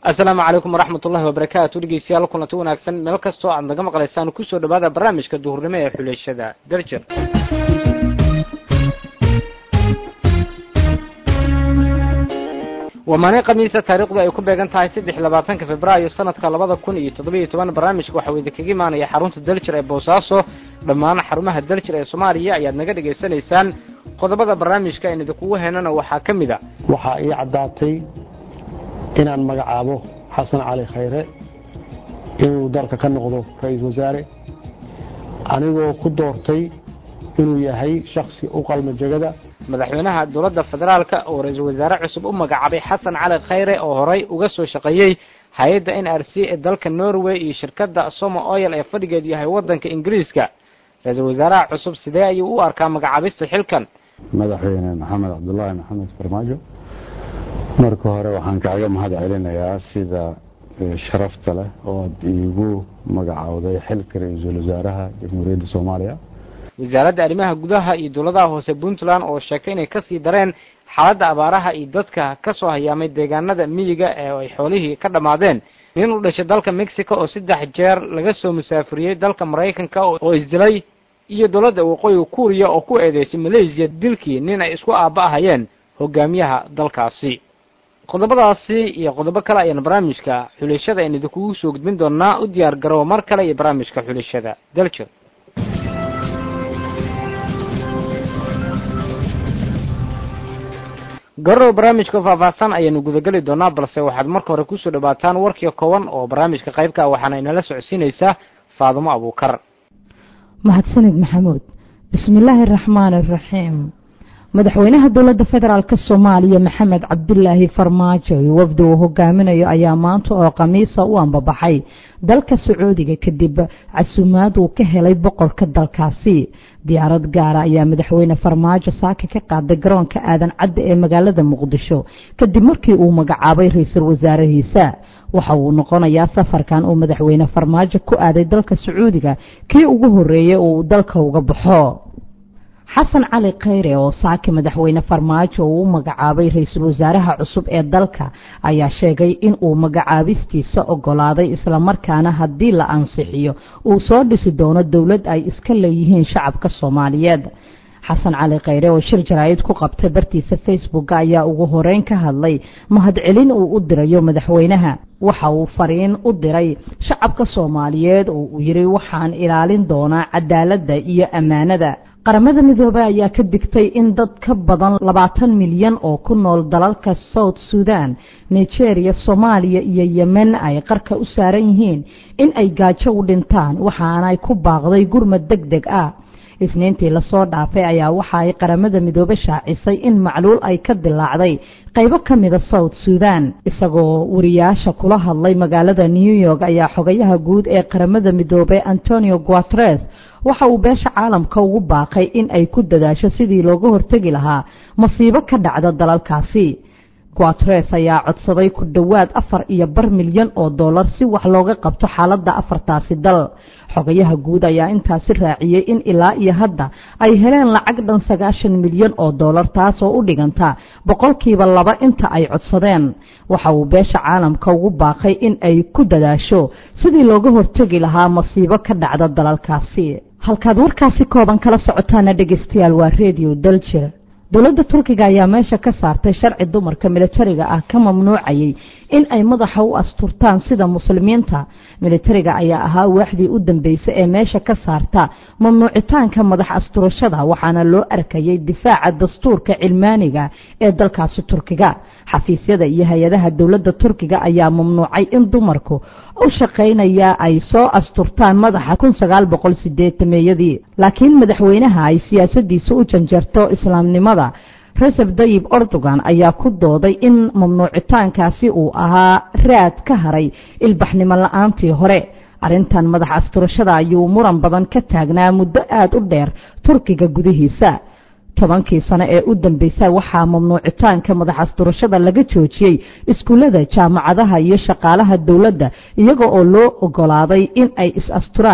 asalaamu calaykum waraxmat ullahi wabarakaatu dhegeystayaal kulanti wanaagsan meel kastoo aad naga maqlaysaan kusoo dhawaada barnaamijka duhurnimo ee xuleeshada derjer waa maalin khamiisa taariikhdu ay ku beegan tahay saddex labaatanka februaayo sanadka labada kun iyo toddobiyo toban barnaamijka waxaa idinkaga imaanaya xarunta deljer ee boosaaso dhammaan xarumaha deljer ee soomaaliya ayaad naga dhegaysanaysaan qodobada barnaamijka aynu idinkugu heenana waxaa ka mid a waxaa ii caddaatay inaan magacaabo xasan cali khayre inuu dalka ka noqdo ra-iisul wasaare anigoo ku doortay inuu yahay shaksi u qalma jegada madaxweynaha dowladda federaalka oo ra-iisul wasaare cusub u magacaabay xasan cali khayre oo horey uga soo shaqeeyey hay-adda n r c ee dalka norway iyo shirkadda somo oil ee fadhigeedu yahay waddanka ingiriiska ra-iisul wasaaraha cusub sidee ayuu u arkaa magacaabista xilkan madaxweyne maxamed cabdulaahi maxamed farmaajo marka hore waxaan kaaga mahad celinayaa sida sharafta leh oo ad iigu magacaawday xilka ra-iisul wasaaraha jamhuuriyadda soomaaliya wasaaradda arrimaha gudaha iyo dowladaha hoose puntland oo sheegtay inay kasii dareen xaaladda abaaraha iyo dadka ka soo hayaamay deegaanada miyiga ee ay xoolihii ka dhammaadeen nin u dhashay dalka mexico oo saddex jeer laga soo musaafuriyey dalka maraykanka oo isdilay iyo dowladda waqooyiga kuuriya oo ku eedeysay malaysiya dilkii nin ay isku aaba ahayeen hogaamiyaha dalkaasi qodobadaasi iyo qodobo kale ayaan barnaamijka xulashada aynu idinkugu soo gudbin doonaa u diyaar garow mar kale iyo barnaamijka xulashada daljer garow barnaamijka faahfaahsan ayaanu gudageli doonaa balse waxaad marka hore kusoo dhawaataan warkii kooban oo barnaamijka qaybka waxaana inala socodsiinaysaa faadumo abuukar mahadsanid maxamuud bismillaahi araxmaani araxiim madaxweynaha dowladda federaalk soomaaliya maxamed cabdulaahi farmaajo iyo wafdi uu hogaaminayo ayaa maanta oo khamiisa u ambabaxay dalka sacuudiga kadib casuumaad uu ka helay boqorka dalkaasi diyaarad gaara ayaa madaxweyne farmaajo saaka ka qaaday garoonka aadan cadda ee magaalada muqdisho kadib markii uu magacaabay ra-iisul wasaarahiisa waxa uu noqonayaa safarkan uu madaxweyne farmaajo ku aaday dalka sacuudiga kii ugu horeeyey oo uu dalka uga baxo xasan cali khayre oo saaki madaxweyne farmaajo uu u magacaabay ra-iisul wasaaraha cusub ee dalka ayaa sheegay in uu magacaabistiisa ogolaaday islamarkaana haddii la ansixiyo uu soo dhisi doono dowlad ay iska leeyihiin shacabka soomaaliyeed xasan cali khayre oo shir jaraa'id ku qabtay bartiisa facebook ayaa ugu horeyn ka hadlay mahadcelin uu u dirayo madaxweynaha waxa uu fariin u diray shacabka soomaaliyeed oo uu yidhi waxaan ilaalin doonaa cadaaladda iyo ammaanada qaramada midoobey ayaa ka digtay in dad ka badan labaatan milyan oo ku nool dalalka south sudan nigeria soomaaliya iyo yemen ay qarka u saaran yihiin in ay gaajo u dhintaan waxaanay ku baaqday gurmad deg deg ah isniintii lasoo dhaafay ayaa waxa ay qaramada midoobe shaacisay in macluul ay ka dilaacday qaybo ka mida south sudan isagoo wariyaasha kula hadlay magaalada new york ayaa xogayaha guud ee qaramada midoobe antonio guatres waxa uu beesha caalamka ugu baaqay in ay ku dadaasho sidii looga hortegi lahaa masiibo ka dhacda dalalkaasi guatres ayaa codsaday ku dhowaad afar iyo bar milyan oo dollar si wax looga qabto xaaladda afartaasi dal xogayaha guud ayaa intaasi raaciyey in ilaa iyo hadda ay heleen lacag dhan sagaashan milyan oo dollar taasoo u dhiganta boqolkiiba laba inta ay codsadeen waxa uu beesha caalamka ugu baaqay in ay ku dadaasho sidii looga hortegi lahaa masiibo ka dhacda dalalkaasi halkaad warkaasi kooban kala socotaana dhegeystayaal waa redio daljir dowladda turkiga ayaa meesha ka saartay sharci dumarka militariga ah ka mamnuucayay in ay madaxa u asturtaan sida muslimiinta militariga ayaa ahaa waaxdii u dambeysay ee meesha ka saarta mamnuucitaanka madax asturashada waxaana loo arkayay difaaca dastuurka cilmaaniga ee dalkaasi turkiga xafiisyada iyo hay-adaha dowladda turkiga ayaa mamnuucay in dumarku u shaqaynaya ay soo asturtaan madaxa kun sagaal boqol sideetameeyadii laakiin madaxweynaha ay siyaasadiisa u janjarto islaamnimada recep dayib erdogan ayaa ku dooday in mamnuucitaankaasi uu ahaa raad ka haray ilbaxnimo la-aantii hore arrintan madax asturashada ayuu muran badan ka taagnaa muddo aada u dheer turkiga gudihiisa tobankii sano ee u dambeysay waxaa mamnuucitaanka madax asturashada laga joojiyey iskuullada jaamacadaha iyo shaqaalaha dowladda iyaga oo loo ogolaaday in ay is asturaan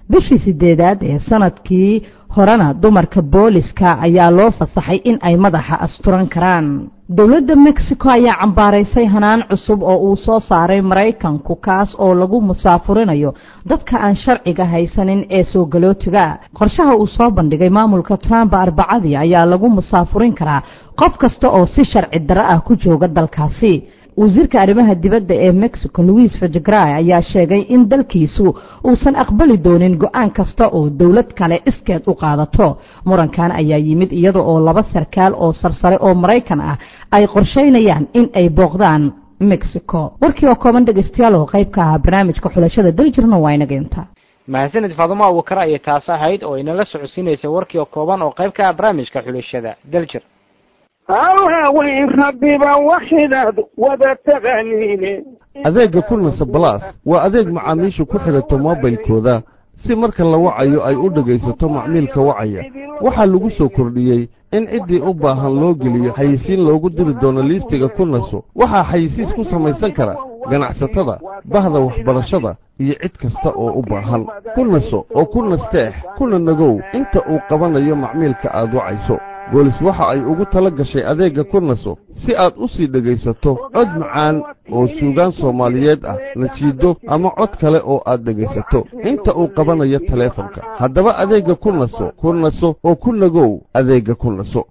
bishii sideedaad ee sanadkii horena dumarka booliska ayaa loo fasaxay in ay madaxa asturan karaan dowladda mexico ayaa cambaaraysay hanaan cusub oo uu soo saaray maraykanku kaas oo lagu musaafurinayo dadka aan sharciga haysanin ee soo galootiga qorshaha uu soo bandhigay maamulka trump arbacadii ayaa lagu musaafurin karaa qof kasta oo si sharci darro ah ku jooga dalkaasi wasiirka arrimaha dibadda ee mexico louis fajagray ayaa sheegay in dalkiisu uusan aqbali doonin go-aan kasta oo dowlad kale iskeed u qaadato murankan ayaa yimid iyada oo laba sarkaal oo sarsare oo maraykan ah ay qorshaynayaan in ay booqdaan mexico warkii oo kooban dhegeystayaal oo qayb ka ahaa barnaamijka xulashada daljirna waa inaga inta mahadsanid faadumo abukar ayay taas ahayd oo inala socodsiinaysay warkii oo kooban oo qayb ka ah barnaamijka xulashada daljir haweyn rabbiba waxidaad wada taqaaniine adeegga kulnasa balaas waa adeeg macaamiishu ku xidhato moobilkooda si marka la wacayo ay u dhegaysato macmiilka wacaya waxaa lagu soo kordhiyey in ciddii u baahan loo geliyo xayisiin loogu diri doono liistiga kulnaso waxaa xayisiis ku samaysan kara ganacsatada bahda waxbarashada iyo cid kasta oo u baahan kulnaso oo ku nasteex kuna nagow inta uu qabanayo macmiilka aad wacayso boolis waxa ay ugu tala gashay adeegga kurnaso si aad u sii dhegaysato cod macaan oo suugaan soomaaliyeed ah najiido ama cod kale oo aad dhegaysato inta uu qabanayo taleefonka haddaba adeegga kurnaso kurnaso oo ku nagow adeegga kurnaso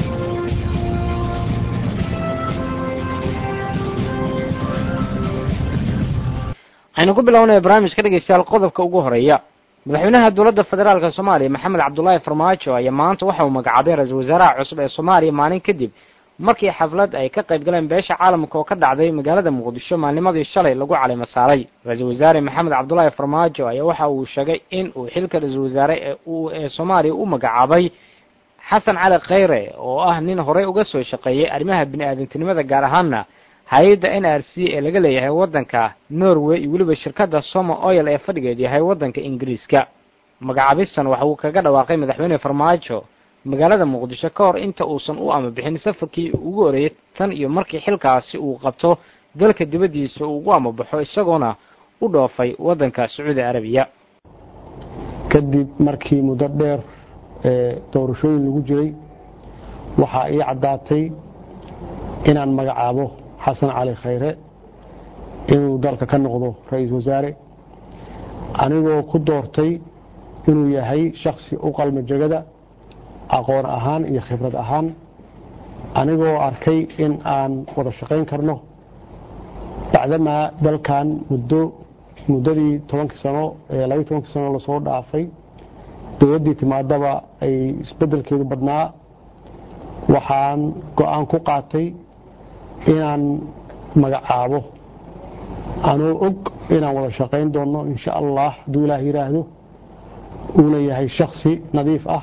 waxaynu ku bilownaya barnaamijka dhegeystayaal qodobka ugu horeeya madaxweynaha dowladda federaalka soomaaliya maxamed cabdulaahi farmaajo ayaa maanta waxa uu magacaabay ra-iisul wasaaraha cusub ee soomaaliya maalin kadib markii xaflad ay ka qayb galeen beesha caalamka oo ka dhacday magaalada muqdisho maalnimadii shalay lagu caleyma saaray ra-iisul wasaare maxamed cabdulaahi farmaajo ayaa waxa uu sheegay in uu xilka ra-iisul wasaare ee soomaaliya u magacaabay xasan cali kheyre oo ah nin horey uga soo shaqeeyey arrimaha bini-aadantinimada gaar ahaana hay-adda n r c ee laga leeyahay waddanka norway iyo weliba shirkadda somo oil ee fadhigeed yahay waddanka ingiriiska magacaabistan waxa uu kaga dhawaaqay madaxweyne farmaajo magaalada muqdisho ka hor inta uusan u ama bixin safarkii ugu horeeyey tan iyo markii xilkaasi uu qabto dalka dibaddiisa uu ugu amabaxo isagoona u dhoofay waddanka sacuudi arabiya kadib markii muddo dheer ee doorashooyin lagu jiray waxaa ii caddaatay inaan magacaabo xasan cali khayre inuu dalka ka noqdo ra-iisul wasaare anigoo ku doortay inuu yahay shaksi u qalma jegada aqoon ahaan iyo khibrad ahaan anigoo arkay in aan wada shaqayn karno bacdamaa dalkan muddo muddadii tobankii sano ee labaiy tobankii sano lasoo dhaafay dowladdii timaadaba ay isbeddelkeedu badnaa waxaan go-aan ku qaatay inaan magacaabo anoo og inaan wada shaqayn doonno insha allah hadduu ilaah yidhaahdo uuna yahay shaksi nadiif ah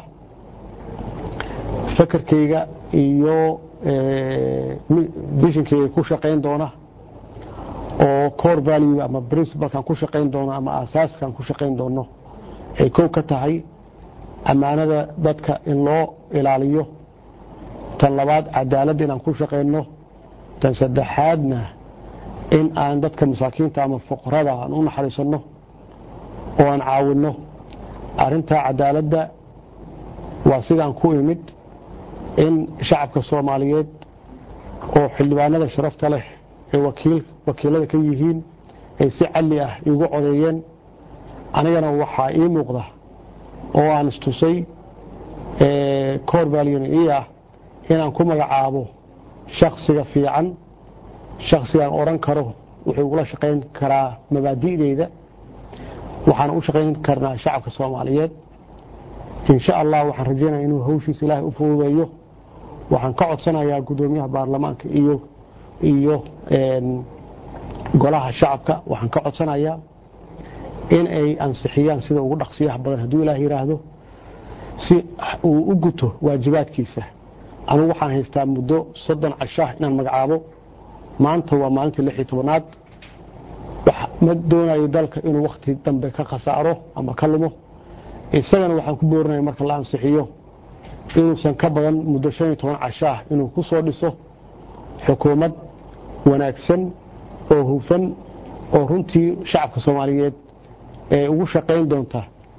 fakarkayga iyo bishinkayga ku shaqayn doona oo core value ama principalkan ku shaqayn doono ama asaaskan ku shaqayn doono ay kow ka tahay ammaanada dadka in loo ilaaliyo tan labaad cadaalad inaan ku shaqayno tan saddexaadna in aan dadka masaakiinta ama fuqarada aan u naxariisanno oo aan caawinno arrintaa cadaaladda waa sidaan ku imid in shacabka soomaaliyeed oo xildhibaanada sharafta leh ee wakiilada ka yihiin ay si calli ah iigu codeeyeen anigana waxaa ii muuqda oo aan istusay cor valyon ii ah inaan ku magacaabo shaksiga fiican shaksigaan odhan karo wuxuu ugula shaqayn karaa mabaadi'deyda waxaan u shaqayn karnaa shacabka soomaaliyeed insha allah waxaan rajaynaya inuu hawshiisa ilaahay u fududeeyo waxaan ka codsanayaa guddoomiyaha baarlamaanka iyo iyo golaha shacabka waxaan ka codsanayaa in ay ansixiyaan sida ugu dhaqsiyaha badan hadduu ilaah yidhaahdo si uu u guto waajibaadkiisa anugu waxaan haystaa muddo soddon cashaah inaan magacaabo maanta waa maalintii lix iyo tobanaad ma doonayo dalka inuu wakhti dambe ka khasaaro ama ka lumo isagana waxaan ku boorinaya marka la ansixiyo inuusan ka badan muddo shan iyo toban cashaah inuu ku soo dhiso xukuumad wanaagsan oo hufan oo runtii shacabka soomaaliyeed ee ugu shaqayn doonta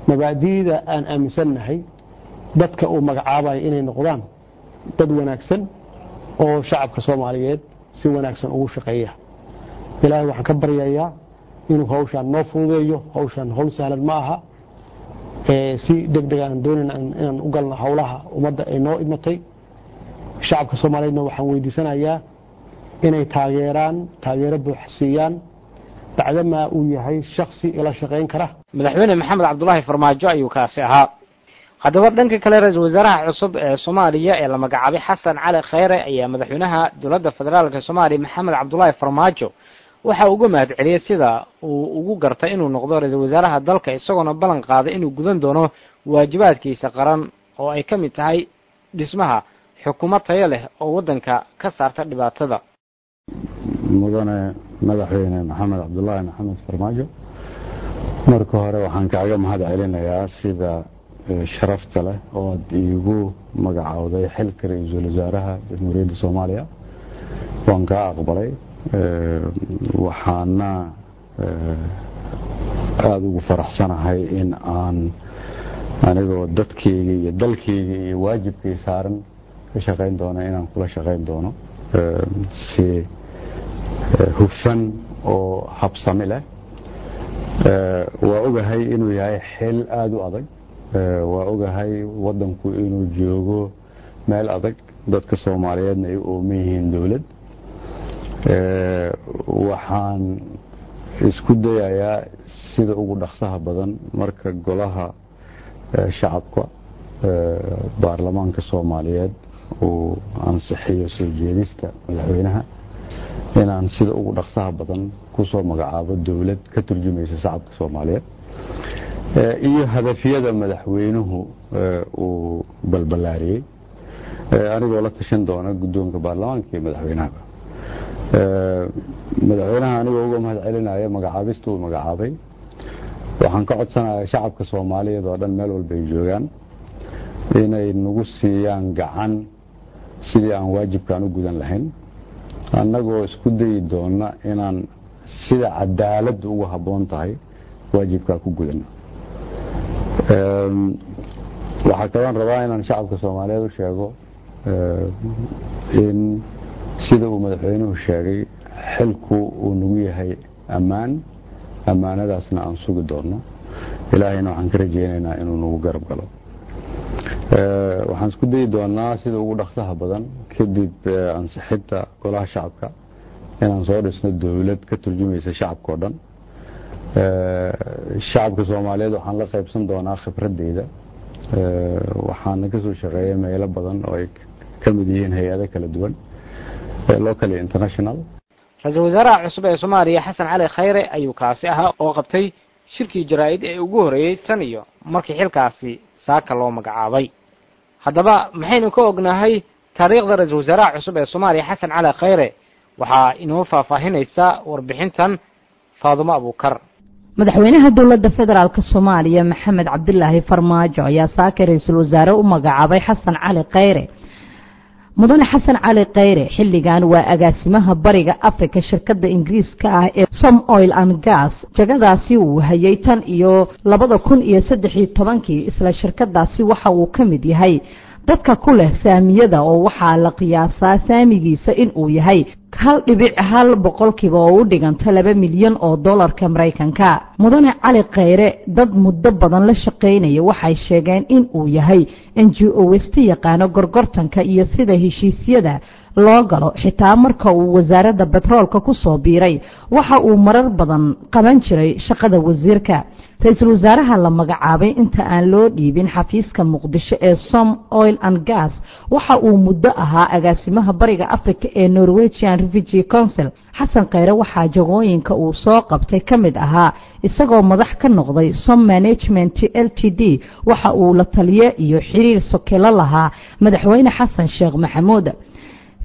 mabaadi'da aan aaminsannahay dadka uu magacaabayo inay noqdaan dad wanaagsan oo shacabka soomaaliyeed si wanaagsan ugu shaqeeya ilaahay waxaan ka baryayaa inuu hawshaan noo fududeeyo hawshaan hawl sahlan ma aha si deg deg aan doonayna inaan u galno howlaha ummadda ay noo imatay shacabka soomaaliyeedna waxaan weydiisanayaa inay taageeraan taageero buuxa siiyaan bacdamaa uu yahay shaksi ila shaqayn kara madaxweyne maxamed cabdulaahi farmaajo ayuu kaasi ahaa haddaba dhanka kale ra-iisul wasaaraha cusub ee soomaaliya ee la magacaabay xasan cali kheyre ayaa madaxweynaha dowladda federaalk soomaaliya maxamed cabdulaahi farmaajo waxa uga mahad celiyey sida uu ugu gartay inuu noqdo ra-iisul wasaaraha dalka isagoona ballan qaaday inuu gudan doono waajibaadkiisa qaran oo ay ka mid tahay dhismaha xukuumad tayo leh oo waddanka ka saarta dhibaatada mudane madaxweyne maxamed cabdulaahi maxamed farmaajo marka hore waxaan kaaga mahad celinayaa sida sharafta leh oo ad iigu magacowday xilka ra-iisul wasaaraha jamhuuriyadda soomaaliya waan kaa aqbalay waxaana aada ugu faraxsanahay in aan anigoo dadkeyga iyo dalkeyga iyo waajibkay saaran ka shaqayn doono inaan kula shaqayn doono si hufan oo habsami leh waa ogahay inuu yahay xil aada u adag waa ogahay waddanku inuu joogo meel adag dadka soomaaliyeedna ay u ooman yihiin dowlad waxaan isku dayayaa sida ugu dhaqsaha badan marka golaha shacabka baarlamaanka soomaaliyeed uu ansixiyo soo jeedista madaxweynaha inaan sida ugu dhaqsaha badan kusoo magacaabo dowlad ka turjumaysa shacabka soomaaliyeed iyo hadafyada madaxweynuhu uu balballaariyey anigoo la tashan doona guddoonka baarlamaanka iyo madaxweynahaba madaxweynaha anigoo uga mahad celinaya magacaabista uu magacaabay waxaan ka codsanayaa shacabka soomaaliyeed oo dhan meel walba ay joogaan inay nagu siiyaan gacan sidii aan waajibkaan u gudan lahayn annagoo isku dayi doona inaan sida cadaaladda ugu habboon tahay waajibkaa ku gudano waxaa kaloon rabaa inaan shacabka soomaaliyeed u sheego in sida uu madaxweynuhu sheegay xilku uu nagu yahay ammaan ammaanadaasna aan sugi doonno ilaahayna waxaan ka rajeynaynaa inuu nagu garab galo waxaan isku dayi doonaa sida ugu dhaqsaha badan kadib ansixinta golaha shacabka inaan soo dhisno dowlad ka turjumaysa shacabka o dhan shacabka soomaaliyeed waxaan la qaybsan doonaa khibradeyda waxaana kasoo shaqeeya meelo badan oo ay ka mid yihiin hay-ado kala duwan local international ra-iisul wasaaraha cusub ee soomaaliya xasan cali khayre ayuu kaasi ahaa oo qabtay shirkii jaraa-id ee ugu horreeyey tan iyo markii xilkaasi saaka loo magacaabay haddaba maxaynu ka ognahay taariikhda ra-iisul wasaaraha cusub ee soomaaliya xasan cali khayre waxaa inoo faahfaahinaysa warbixintan faadumo abuukar madaxweynaha dowladda federaalk soomaaliya maxamed cabdilaahi farmaajo ayaa saaka ra-iisul wasaare u magacaabay xasan cali khayre mudane xasan cali khayre xilligan waa agaasimaha bariga africa shirkadda ingiriiska ah ee som oil and gas jagadaasi uu hayay tan iyo labada kun iyo saddex iyo tobankii isla shirkadaasi waxa uu ka mid yahay dadka ku leh saamiyada oo waxaa la qiyaasaa saamigiisa in uu yahay hal dhibic hal boqolkiiba oo u dhiganta laba milyan oo dollarka maraykanka mudane cali khayre dad muddo badan la shaqaynaya waxay sheegeen in uu yahay n g o westa yaqaano gorgortanka iyo sida heshiisyada loo galo xitaa marka uu wasaaradda betroolka ku soo biiray waxa uu marar badan qaban jiray shaqada wasiirka ra-iisul wasaaraha la magacaabay inta aan loo dhiibin xafiiska muqdisho ee som oil and gas waxa uu muddo ahaa agaasimaha bariga africa ee norwegian refugee council xasan khayre waxaa jagooyinka uu soo qabtay ka mid ahaa isagoo madax ka noqday som management l t d waxa uu la taliye iyo xiriir sokelo lahaa madaxweyne xasan sheekh maxamuud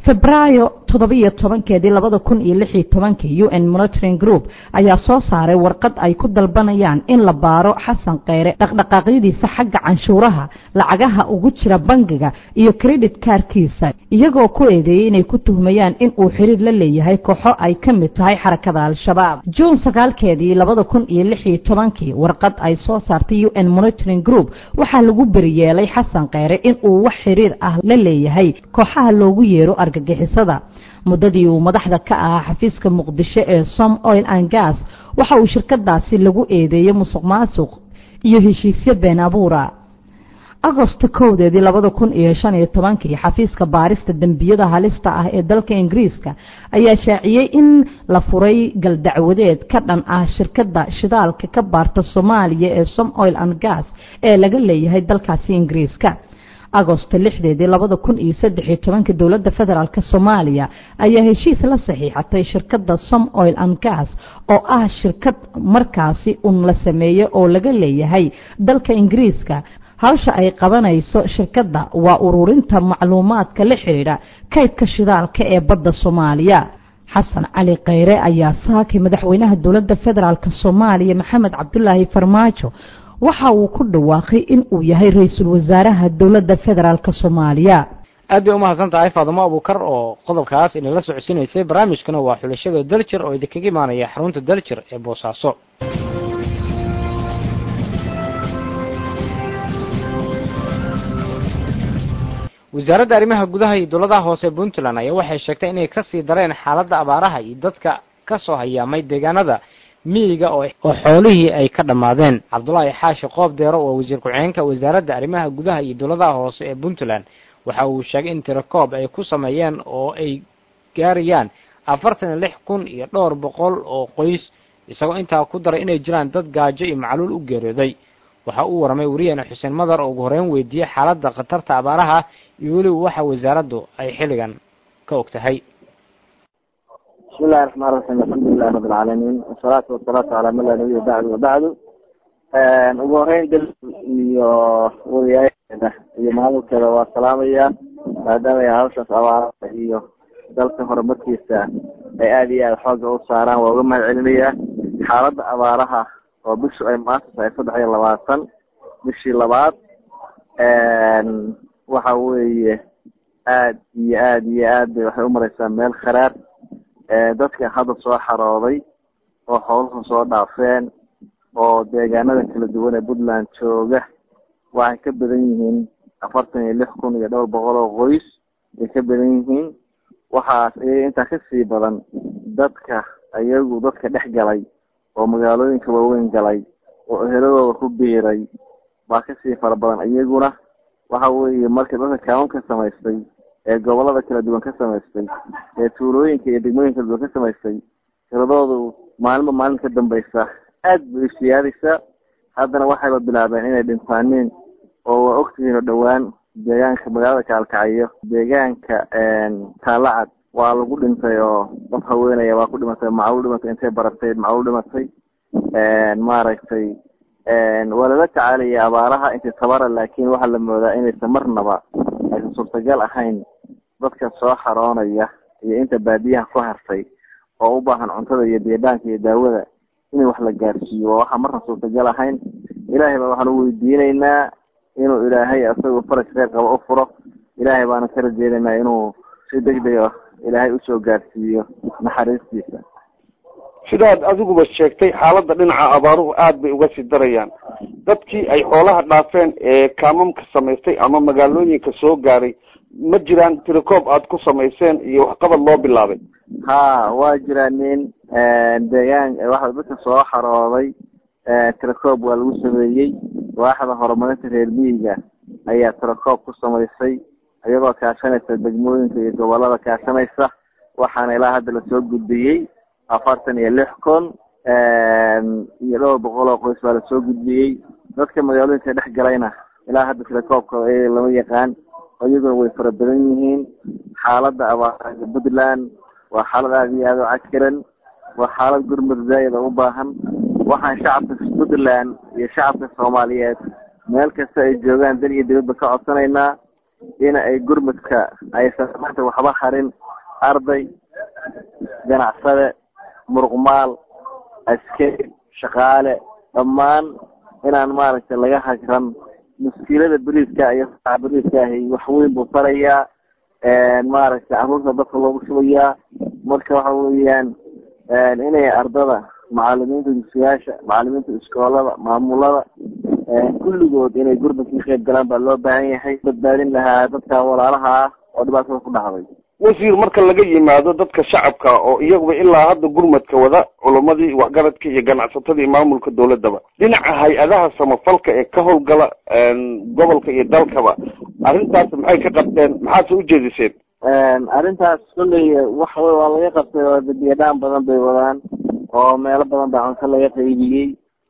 febraayo toddobiyo tobankeedii labada kun iyo lix iyo tobankii u n monitoring group ayaa soo saaray warqad ay ku dalbanayaan in la baaro xasan kheyre dhaqdhaqaaqyadiisa xagga canshuuraha lacagaha ugu jira bangiga iyo credit kaarkiisa iyagoo ku eedeeyey inay ku tuhmayaan in uu xiriir la leeyahay kooxo ay ka mid tahay xarakada al-shabaab juun sagaalkeedii labada kun iyo lix iyo tobankii warqad ay soo saartay u n monitoring group waxaa lagu beriyeelay xasan kheyre in uu wax xiriir ah la leeyahay kooxaha loogu yeero argagixisada muddadii uu madaxda ka ahaa xafiiska muqdisho ee som oil and gas waxa uu shirkadaasi lagu eedeeyey musuq maasuq iyo heshiisyo been abuura agosto kowdeedii labada kun iyo shan iyo tobankii xafiiska baarista dembiyada halista ah ee dalka ingiriiska ayaa shaaciyey in la furay galdacwadeed ka dhan ah shirkadda shidaalka ka baarta soomaaliya ee som oil and gas ee laga leeyahay dalkaasi ingiriiska agosto lixdeedii labada kun iyo saddex iyo tobankii dowladda federaalk soomaaliya ayaa heshiis la saxiixatay shirkadda som oil and gas oo ah shirkad markaasi un la sameeyo oo laga leeyahay dalka ingiriiska hawsha ay qabanayso shirkadda waa ururinta macluumaadka la xidhiidha kaydka shidaalka ee badda soomaaliya xasan cali kheyre ayaa saakay madaxweynaha dowladda federaalk soomaaliya maxamed cabdulaahi farmaajo waxa uu ku dhawaaqay in uu yahay ra-iisul wasaaraha dowladda federaalk soomaaliya aad bay umahadsan tahay faadumo abuukar oo qodobkaas inala socodsiinaysay barnaamijkana waa xulashada daljir oo idinkaga imaanaya xarunta daljir ee boosaaso wasaaradda arrimaha gudaha iyo dowladaha hoose puntland ayaa waxay sheegtay inay kasii dareen xaaladda abaaraha iyo dadka ka soo hayaamay deegaanada miyiga oo xoolihii ay ka dhammaadeen cabdulaahi xaashi qoob deero waa wasiir ku-xigeenka wasaaradda arrimaha gudaha iyo dowladaha hoose ee puntland waxa uu sheegay in tirakoob ay ku sameeyeen oo ay gaarayaan afartan iyo lix kun iyo dhowr boqol oo qoys isagoo intaa ku daray inay jiraan dad gaajo iyo macluul u geeriyooday waxa uu waramay wariyaheena xuseen madar oo ugu horeyn weydiiyey xaaladda khatarta abaaraha iyo weliba waxa wasaaraddu ay xilligan ka og tahay bismi illahi raxmaan raxiim alxamdulilahi rabi alcaalamiin wasalaatu wasalaamu calaa man laa nabiya bacdu wabacdu ugu horeyn dal iyo wariyaasheeda iyo maamulkeeda waa salaamaya maadaama ay hawshaas abaarada iyo dalka horumarkiisa ay aada iyo aada xooga u saaraan waa uga mahad celinayaa xaaladda abaaraha oo bishu ay maanta tahay saddex iyo labaatan bishii labaad waxa weeye aad iyo aad iyo aad bay waxay umareysaa meel kharaar dadka hadda soo xarooday oo xooluhu soo dhaafeen oo deegaanada kala duwan ee puntland jooga waxay ka badan yihiin afartan iyo lix kun iyo dhowr boqol oo qoys ay ka badan yihiin waxaas iyaga intaa kasii badan dadka iyagu dadka dhex galay oo magaalooyinka waaweyn galay oo eheladooda ku biiray baa kasii fara badan iyaguna waxa weeye marka dadka kaawan ka samaystay ee gobolada kala duwan ka samaystay ee tuulooyinka iyo degmooyinka kala duwan ka samaystay tiradoodu maalinba maalin ka dambaysa aad bay siyaadaysaa haddana waxayba bilaabeen inay dhintaaniin oo waa ogtihiin oo dhowaan deegaanka magaalada kaalkacayo deegaanka taalacad waa lagu dhintay oo qof haweenaya waa ku dhimatay macluul dhimatay intay baratay macluul dhimatay maaragtay waa lala tacaalaya abaaraha intay tabara laakiin waxaa la moodaa inaysan marnaba aysan suurtagal ahayn dadka soo xaroonaya iyo inta baadiyaha ku hartay oo u baahan cuntada iyo biidhaanka iyo daawada in wax la gaarsiiyo waa waxaa marna suurtagal ahayn ilaahay baa waxaan u weydiinaynaa inuu ilaahay isagoo faraj kheyr qaba u furo ilaahay baana ka rajeynaynaa inuu si degdega ilaahay usoo gaarsiiyo naxariistiisa sidaad adiguba sheegtay xaaladda dhinaca abaaruhu aad bay uga sii darayaan dadkii ay xoolaha dhaafeen ee kaamamka samaystay ama magaalooyinka soo gaaray ma jiraan tirakoob aad ku samayseen iyo waxqabad loo bilaabay ha waa jiraa nin deegaan waxa dadka soo xarooday tirakoob waa lagu sameeyey waaxda horumarinta reer miyiga ayaa tirakoob ku samaysay iyagoo kaashanaysa degmooyinka iyo gobolada kaashanaysa waxaana ilaa hadda lasoo gudbiyey afartan iyo lix kun iyo dhowr boqol oo qoys baa lasoo gudbiyey dadka magaalooyinka dhex galayna ilaa hadda tilakoobkooda iyaga lama yaqaan iyaguna way fara badan yihiin xaaladda abaarada puntland waa xaalad aada iyo aada u cakiran waa xaalad gurmud zaayida u baahan waxaan shacabka puntland iyo shacabka soomaaliyeed meel kasta ay joogaan dal iyo dibadba ka codsanaynaa in ay gurmudka aysan maanta waxba harin arday ganacsade muruqmaal askari shaqaale dhammaan inaan maaragtay laga hagran muskiilada beriiska iyo saca beriiska ahi wax weyn buu farayaa maaragtay caruurta dadka loogu shubayaa marka waxa weeyaan inay ardada macalimiinta dugsiyaasha macalimiinta iskoolada maamulada kulligood inay gurmudka ka qayb galaan baa loo baahan yahay badbaadin lahaa dadka walaalaha ah oo dhibaatada ku dhacday wasiir marka laga yimaado dadka shacabka oo iyaguba ilaa hadda gurmadka wada culamadii waxgaradka iyo ganacsatada iyo maamulka dawladaba dhinaca hay-adaha samafalka ee ka howlgala gobolka iyo dalkaba arrintaas maxay ka qabteen maxaase ujeediseen arrintaas kolley wax wey waa laga qabtay oo biyadhaan badan bay wadaan oo meelo badan baa cunto laga qaybiyey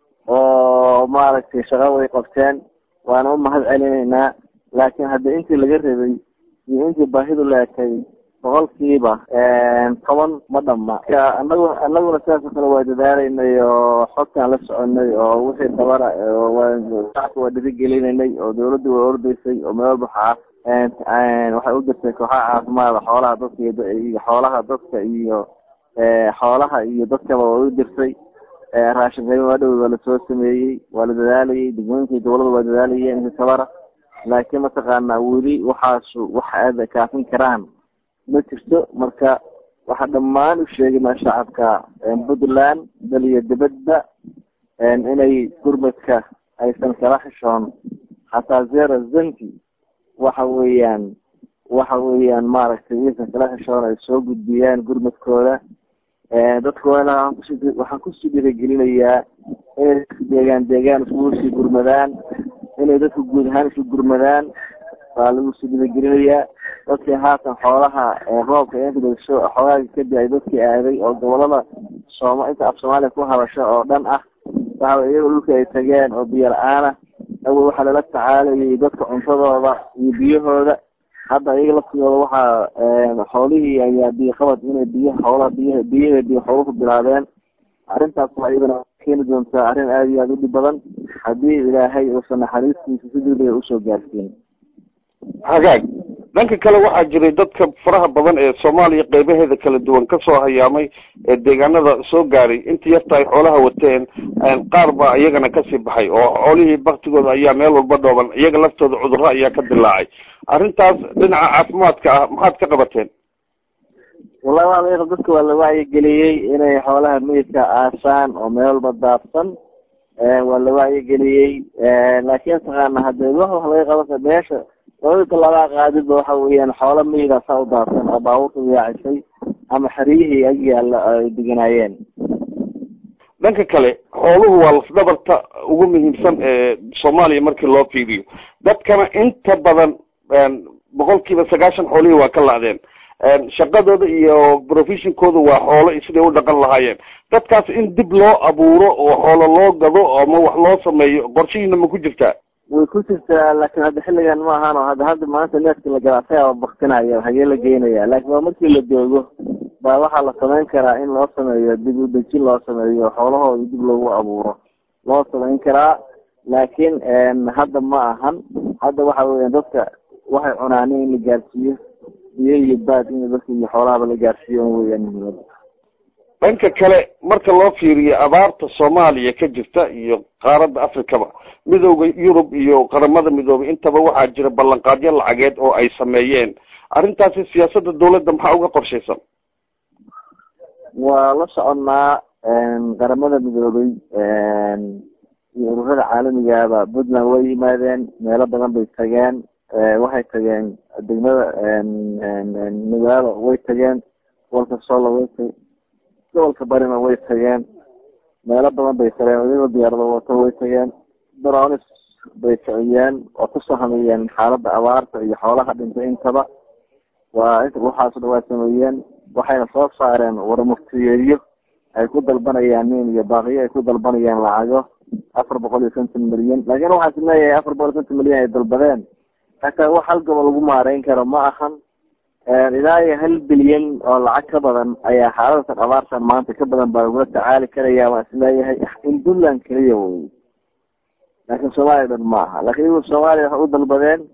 oo maaragtay shaqo way qabteen waana u mahad celinaynaa laakiin hadda intii laga rabay iyo intii baahidu leekay boqolkiiba toban ma dhama anagu anaguna sidaasoo kale waa dadaalaynay oo xogtaan la soconay oo wixii dabara shacabka waa dhiirigelinaynay oo dawladda waa ordaysay oo meel walba waxaa waxay u dirtay kooxaha caafimaada xoolaha dadka iyo xoolaha dadka iyo xoolaha iyo dadkaba waa u dirtay raashin qayma waa dhow waa lasoo sameeyey waa la dadaalayay degmooyinkii dawladda waa dadaalayeen inta tabara laakiin mataqaanaa weli waxaasu wax aada kaafin karaan ma jirto marka waxaa dhammaan u sheegaynaa shacabka puntland dal iyo dibadba inay gurmadka aysan kala xishoon xataa zero zanki waxa weeyaan waxa weeyaan maaragtay iysan kala xishoon ay soo gudbiyaan gurmadkooda dadkoona waxaan kusii dhiirigelinayaa inay deegaan deegaan iskugu sii gurmadaan inay dadku guud ahaan isu gurmadaan baa lagu sii dhiirigelinayaa dadkii haatan xoolaha roobka inkadasho xoogaaga kadib ay dadkii aaday oo gobolada sooma inta af soomaaliya ku hadasho oo dhan ah waxa iyaga dhulka ay tageen oo biyo la-aana awel waxaa lala tacaalayay dadka cuntadooda iyo biyahooda hadda iyaga laftooda waxaa xoolihii ayaa biyo qabad inay biyo xoolaha biy biyaheedii xooluhu bilaabeen arrintaas waa iyadana keeni doontaa arrin aada iyo aada u dhib badan haddii ilaahay uusan naxariistiisa si degdega usoo gaarsiin hagaag dhanka kale waxaa jiray dadka faraha badan ee soomaaliya qeybaheeda kala duwan kasoo hayaamay ee deegaanada soo gaaray intii yarta ay xoolaha wateen qaar baa iyagana kasii baxay oo xoolihii baktigooda ayaa meel walba dhooban iyaga laftooda cudurro ayaa ka dilaacay arrintaas dhinaca caafimaadka ah maxaad ka qabateen wallahi waa laga dadka waa la wacyigeliyey inay xoolaha meydka aasaan oo meel walba daadsan waa la wacyigeliyey laakiin taqaana hadee wax wax laga qaban meesha labada talaabaa qaadidba waxa weeyaan xoola meyda saa u daadsan oo baabuurta yaacisay ama xeryihii ag yaalla ay deganaayeen dhanka kale xooluhu waa lafdhabarta ugu muhiimsan ee soomaaliya markii loo fiiriyo dadkana inta badan boqol kiiba sagaashan xoolihii waa ka lacdeen shaqadooda iyo professionkooda waa xoolo siday u dhaqan lahaayeen dadkaas in dib loo abuuro oo xoolo loo gado ama wax loo sameeyo qorshihiina ma ku jirtaa way ku jirtaa laakiin hadda xilligan ma ahaan oo hadda hadda maanta neefkii la gadaa asagaa baktinaya hagee la geynaya laakiin waa markii la joogo baa waxaa la samayn karaa in loo sameeyo dib u dejin loo sameeyo xoolahooda dib loogu abuuro loo samayn karaa laakiin hadda ma ahan hadda waxa weeyaan dadka waxay cunaan in la gaarsiiyo biyo iyo baad in dadka iyo xoolahaba la gaarsiiyo weyaan muhiimada dhanka kale marka loo fiiriyo abaarta soomaaliya ka jirta iyo qaaradda africaba midooda yurub iyo qaramada midoobay intaba waxaa jira ballanqaadyo lacageed oo ay sameeyeen arrintaasi siyaasadda dawladda maxaa uga qorshaysan waa la soconnaa qaramada midoobay iyo ururada caalamigaaba puntland way yimaadeen meelo badan bay tageen waxay tageen degmada magaalo way tageen gobolka solo way tag gobolka barina way tageen meelo badan bay tageen iyagoo diyaarado wato way tageen dronis bay kiciyeen oo ku sahamiyeen xaaladda abaarta iyo xoolaha dhintay intaba waa inta waxaaso dhan waa sameeyeen waxayna soo saareen warmuftiyeedyo ay ku dalbanayaan nin iyo baaqiyo ay ku dalbanayaan lacago afar boqol iyo konton milyan laakiin waxaan is leeyahay afar boqol iyo konton milyan ay dalbadeen hataa wax hal gobol lagu maareyn karo ma ahan ilaa iyo hal bilyan oo lacag ka badan ayaa xaaladatan abaartan maanta ka badan baa lagula tacaali karaya waan isleeyahay in puntland keliya wey laakiin soomaaliya dhan ma aha laakiin iyagu soomaaliya waxay u dalbadeen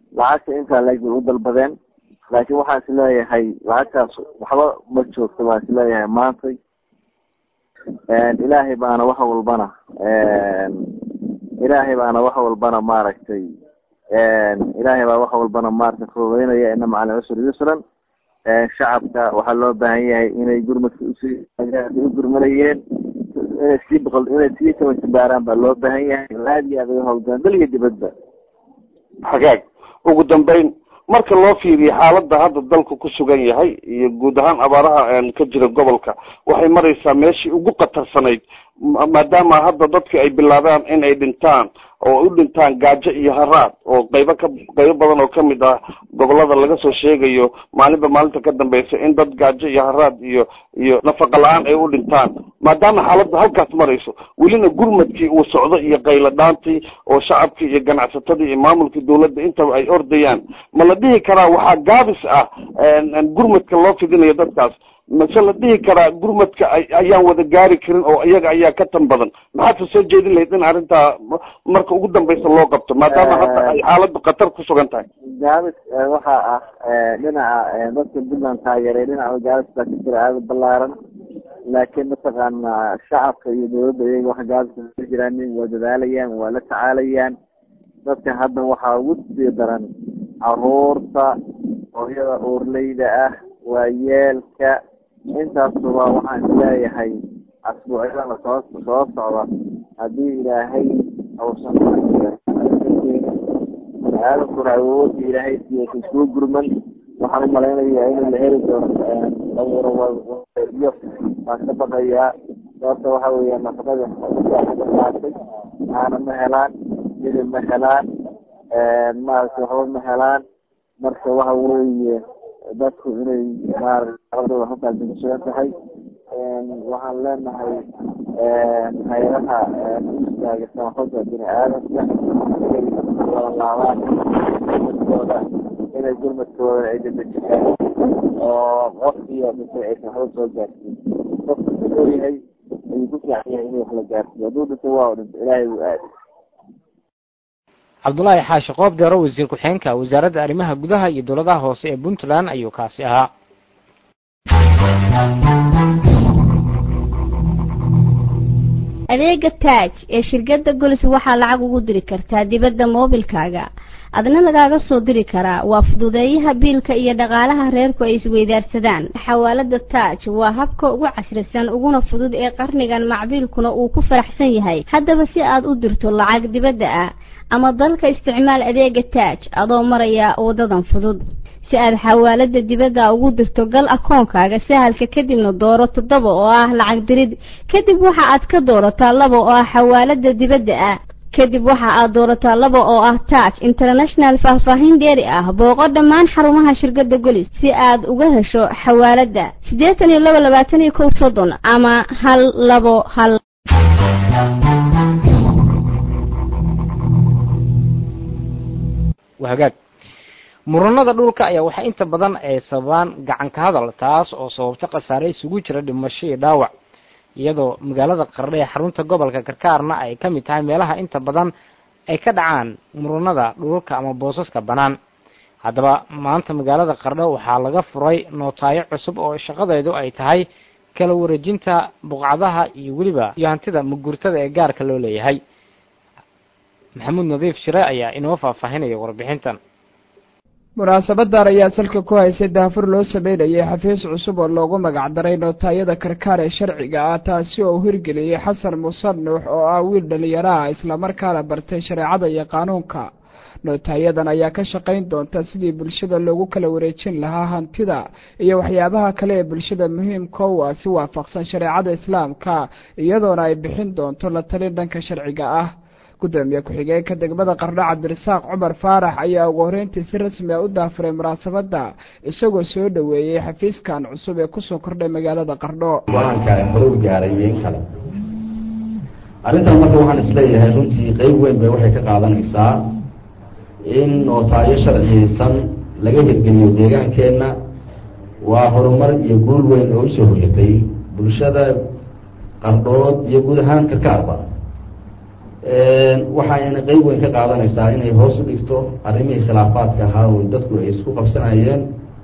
lacagta intaa leeg bay u dalbadeen laakiin waxaan is leeyahay lacagtaas waxba ma joogto baan is leeyahay maantay ilaahay baana wax walbana ilaahay baana wax walbana maaragtay ilaahay baa wax walbana maaragtay fududeynaya ina macalin cusri yusran shacabka waxaa loo baahan yahay inay gurmadka usii u gurmanayeen inay sii boqol inay sii tabantibaaraan baa loo baahan yahay aad iyo aad uga hawlgalaan dal iyo dibadba xagaag ugu dambeyn marka loo fiiriyo xaaladda hadda dalku ku sugan yahay iyo guud ahaan abaaraha ka jira gobolka waxay maraysaa meeshii ugu khatarsanayd maadaama hadda dadki ay bilaabaan in ay dhintaan oo u dhintaan gaajo iyo haraad oo qaybo ka qaybo badan oo kamid ah gobolada laga soo sheegayo maalinba maalinta ka dambeysa in dad gaajo iyo haraad iyo iyo nafaqa la-aan ay u dhintaan maadaama xaaladda halkaas marayso welina gurmadkii uu socdo iyo qaylo dhaantii oo shacabkii iyo ganacsatadii iyo maamulkii dawladda intaba ay ordayaan ma la dhihi karaa waxaa gaabis ah gurmadka loo fidinayo dadkaas mase la dhihi karaa gurmadka ayaan wada gaari karin oo iyaga ayaa ka tan badan maxaadse soo jeedin lahayd in arrintaa marka ugu dambeysa loo qabto maadaama hadda ay xaaladdu khatar ku sugan tahay gaabis waxaa ah dhinaca dadka puntland taageeray dhinaca gaabis baa ka jira aada balaaran laakiin mataqaana shacabka iyo dawladda iyaga wax gaabisa ka jiraan waa dadaalayaan waa la tacaalayaan dadka hadda waxaa ugu sii daran caruurta hooyada uurleyda ah waa yeelka intaasuba waxaan isleeyahay asbuucyadana soo soo socda haddii ilaahay uusan aadankuna awoodda ilaahay siiyay isuu gurman waxaan umalaynaya in la heli doono dhawryo baan ka baqayaa sababta waxa weya nafaqada qaatay aana ma helaan hilib ma helaan maaragtay waxba ma helaan marka waxa weeye dadku inay maaragtay halkaas kusugan tahay waxaan leenahay hay-adaha istaaga samafalka bini aadamka inay wada laabaan gurmadkooda inay gurmadkooda ay dedejiyaan oo qof iyo dhintay aysan waxba soo gaarsiin qofka ku leeyahay ayuu ku fiican yahay inuu wax la gaarsiiyo hadduu dhinto waa dhinto ilaahay wuu aaday cabdulaahi xaashi qoob deero wasiir ku-xigeenka wasaaradda arrimaha gudaha iyo dowladaha hoose ee puntland ayuu kaasi ahaa adeega taaj ee shirkadda golis waxaa lacag ugu diri kartaa dibadda moobilkaaga adna lagaaga soo diri karaa waa fududeeyaha biilka iyo dhaqaalaha reerku ay isweydaarsadaan xawaalada taaj waa habka ugu casrisan uguna fudud ee qarnigan macbiilkuna uu ku faraxsan yahay haddaba si aad u dirto lacag dibadda ah ama dalka isticmaal adeega taaj adoo maraya wadadan fudud si aad xawaalada dibadda ugu dirto gal akoonkaaga sahalka kadibna dooro toddoba oo ah lacag dirid kadib waxa aad ka doorataa laba oo ah xawaalada dibadda ah kadib waxa aad doorataa laba oo ah taaj international faahfaahin dheeri ah booqo dhammaan xarumaha shirkadda golis si aad uga hesho xawaalada siddeetan iyo laba labaatan iyo kow soddon ama hal labo hal wahagaag muranada dhulka ayaa waxaa inta badan ay sababaan gacan ka hadal taas oo sababta khasaare isugu jira dhimasho iyo dhaawac iyadoo magaalada qardho ee xarunta gobolka karkaarna ay ka mid tahay meelaha inta badan ay ka dhacaan muranada dhulka ama boosaska bannaan haddaba maanta magaalada qardho waxaa laga furay nootaayo cusub oo shaqadeedu ay tahay kala wareejinta buqcadaha iyo weliba iyo hantida mugurtada ee gaarka loo leeyahay maxamuud nadiif shire ayaa inoo faahfaahinaya warbixintan munaasabadan ayaa salka ku haysay daafur loo sameynayay xafiis cusub oo loogu magacdaray nootaayada karkaar ee sharciga ah taasi oo hirgeliyey xasan muuse nuux oo ah wiil dhalinyaraha islamarkaana bartay shareecada iyo qaanuunka nootaayadan ayaa ka shaqayn doonta sidii bulshada loogu kala wareejin lahaa hantida iyo waxyaabaha kale ee bulshada muhiimka u ah si waafaqsan shareecada islaamka iyadoona ay bixin doonto la talin dhanka sharciga ah gudoomiye ku-xigeenka degmada qardho cabdirasaaq cumar faarax ayaa ugu horreyntii si rasmi a u daafuray munaasabadda isagoo soo dhoweeyey xafiiskan cusub ee kusoo kordhay magaalada qardho go-aanka horuu gaaray iyo in kale arrintan marka waxaan isleeyahay runtii qeyb weyn bay waxay ka qaadanaysaa in nootaayo sharciyeysan laga hirgeliyo deegaankeenna waa horumar iyo guul weyn oo usoo hoyatay bulshada qardhood iyo guud ahaan karkaarba waxayna qeyb weyn ka qaadanaysaa inay hoos u dhigto arrimihii khilaafaadka ahaa oo dadku ay isku qabsanayeen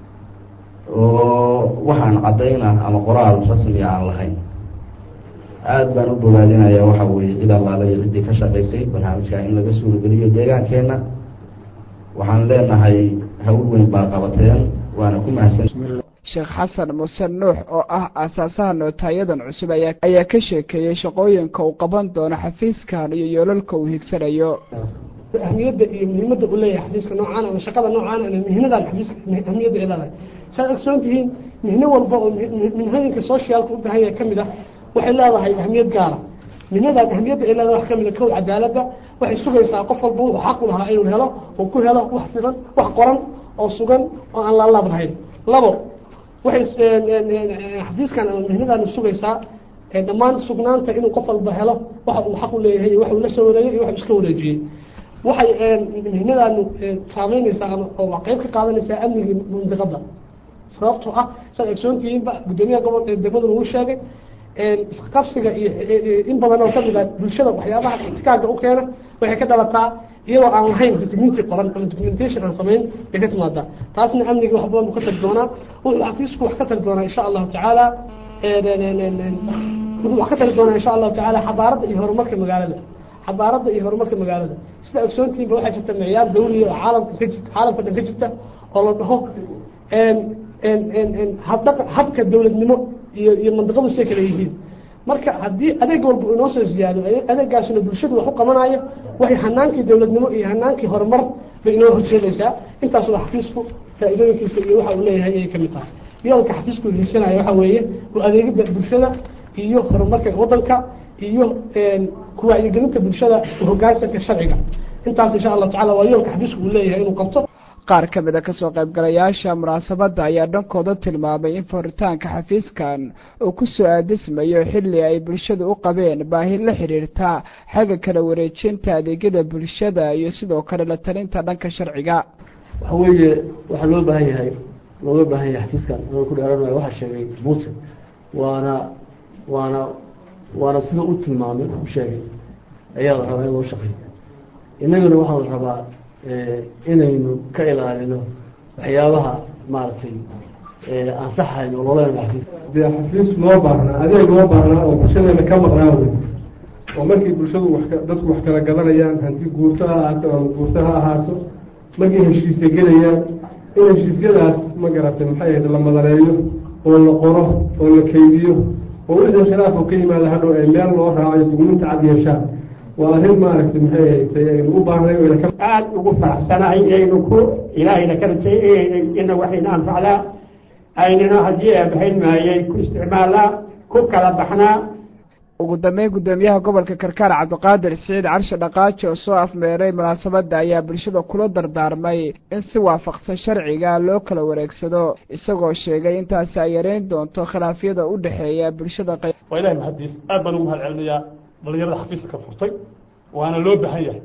oo waxaan caddayna ama qoraal rasmiga aan lahayn aada baan u bogaadinayaa waxa weeye cid allaala iyo ciddii ka shaqaysay barnaamijka in laga suurageliyo deegaankeenna waxaan leenahay hawl weyn baa qabateen waana ku mahadsan sheekh xasan muuse nuux oo ah aasaasaha nootaayadan cusub ayaa ayaa ka sheekeeyey shaqooyinka uu qaban doono xafiiskan iyo yoolalka uu higsanayo ahmiyadda iyo muhiimadda uu leeyahay xafiiska noocaan ama shaqada noocaan ama mihnadan xafiiska ahmiyadda ay leedahay saad ogsoon tihiin mihno walba oo minhooyinka socialka u baahan yahay kamid ah waxay leedahay ahmiyad gaara mihnadan ahmiyadda ay leedahay wax kamid a kow cadaaladda waxay sugaysaa qof walba wuxuu xaq u lahaa inuu helo oo ku helo wax sidan wax qoran oo sugan oo aan laalaab lahayn labo waxay xafiiskan ama mihnadan sugaysaa dhammaan sugnaanta inuu qof walba helo waxa uu xaq u leeyahay iyo waxa uu la soo wareegay iyo waxa iska wareejiyey waxay mihnadan saameynaysaa ama oo qayb ka qaadanaysaa amnigii mandiqada sababtoo ah saad ogsoontihiinba guddoomiyaha gobol degmaduna uu sheegay isqabsiga iyo in badan oo kamid ah bulshada waxyaabaha itikaaga u keena waxay ka dhalataa iyadoo aan lahayn documenti qoran ama documentation aan samayn bay ka timaadaa taasna amnigii wax badan buu ka tagi doonaa wuxuu xafiisku wax ka tagi doonaa insha allahu tacaala wuxuu wax ka tagi doonaa insha allahu tacaala xabaaradda iyo horumarka magaalada xabaaradda iyo horumarka magaalada sida ogsoontihiinba waxaa jirta micyaar dawliya oo caalamka ka jirta caalamka dhan ka jirta oo la dhaho habdhaqa habka dawladnimo iyo iyo mandiqadu say kala yihiin marka haddii adeeg walba inoo soo ziyaado adeegaasuna bulshadu wax u qabanayo waxay hanaankii dawladnimo iyo hanaankii horumar bay inoo horjeedaysaa intaas waa xafiisku faa-iidooyinkiisa iyo waxa uu leeyahay ayay kamid tahay yoolka xafiisku hiisanaya waxa weeye waa adeegida bulshada iyo horumarka wadanka iyo kuwacyigelinta bulshada hogaansanka sharciga intaas insha allahu tacala waa yoolka xafiisku uu leeyahay inuu qabto qaar ka mid a kasoo qaybgalayaasha munaasabadda ayaa dhankooda tilmaamay in furitaanka xafiiskan uu ku soo aadismayo xilli ay bulshadu u qabeen baahi la xiriirta xagga kala wareejinta adeegyada bulshada iyo sidoo kale la talinta dhanka sharciga waxa weeye waxaa loo baahan yahay looga baahan yahay xafiiskan anoo ku dheeranayo waxaa sheegay muuse waana waana waana sida u tilmaamay u sheegay ayaa la rabaa in loo shaqeeyo innaguna waxaa la rabaa inaynu ka ilaalino waxyaabaha maaragtay ansaxayn oo loola dee xafiis loo baahnaa adeeg loo baahnaa oo bulshadeena ka maqnaa wey oo markii bulshadu wax dadku wax kala gadanayaan hanti guurto ha ahaato ama guurto ha ahaato markay heshiisya gelayaan in heshiisyadaas ma garatay maxay ahayd la madareeyo oo la qoro oo la keydiyo oo wixii khilaaf oo ka yimaada hadhow ay meel loo raacayo dugminta cad yeeshaan waa arrin maaragtay maxay ahayd aynu u baahnay aada ugu faraxsanahay inaynu ku ilaahayna ka rajay ina waxayna anfacdaa aynana haddii eebahayn maayay ku isticmaalaa ku kala baxnaa ugu dambeyn guddoomiyaha gobolka karkaar cabdiqaadir siciid carshe dhaqaaji oo soo afmeeray munaasabadda ayaa bulshada kula dardaarmay in si waafaqsan sharciga loo kala wareegsado isagoo sheegay intaasi ay yareyn doonto khilaafyada u dhexeeya bulshada waa ilahay mahadiis aad baan ugu mahad celinayaa dhalinyarada xafiiska furtay waana loo baahan yahay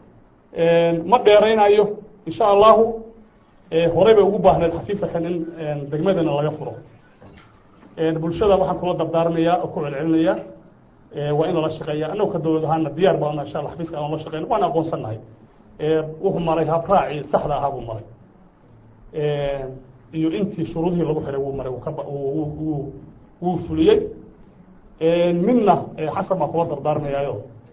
ma dheeraynayo insha allahu horey bay ugu baahneed xafiiska kan in degmadana laga furo bulshada waxaan kula dardaarmayaa oo ku celcelinayaa waa in lala shaqeeya annagu ka dowlad ahaana diyaar baan insha alla xafiiska aan la shaqeyno waan aqoonsannahay wuxuu maray habraacii saxda ahaa buu maray iyo intii shuruudihii lagu xiray wuu maray wuu fuliyey midna xasan baan kula dardaarmayaayo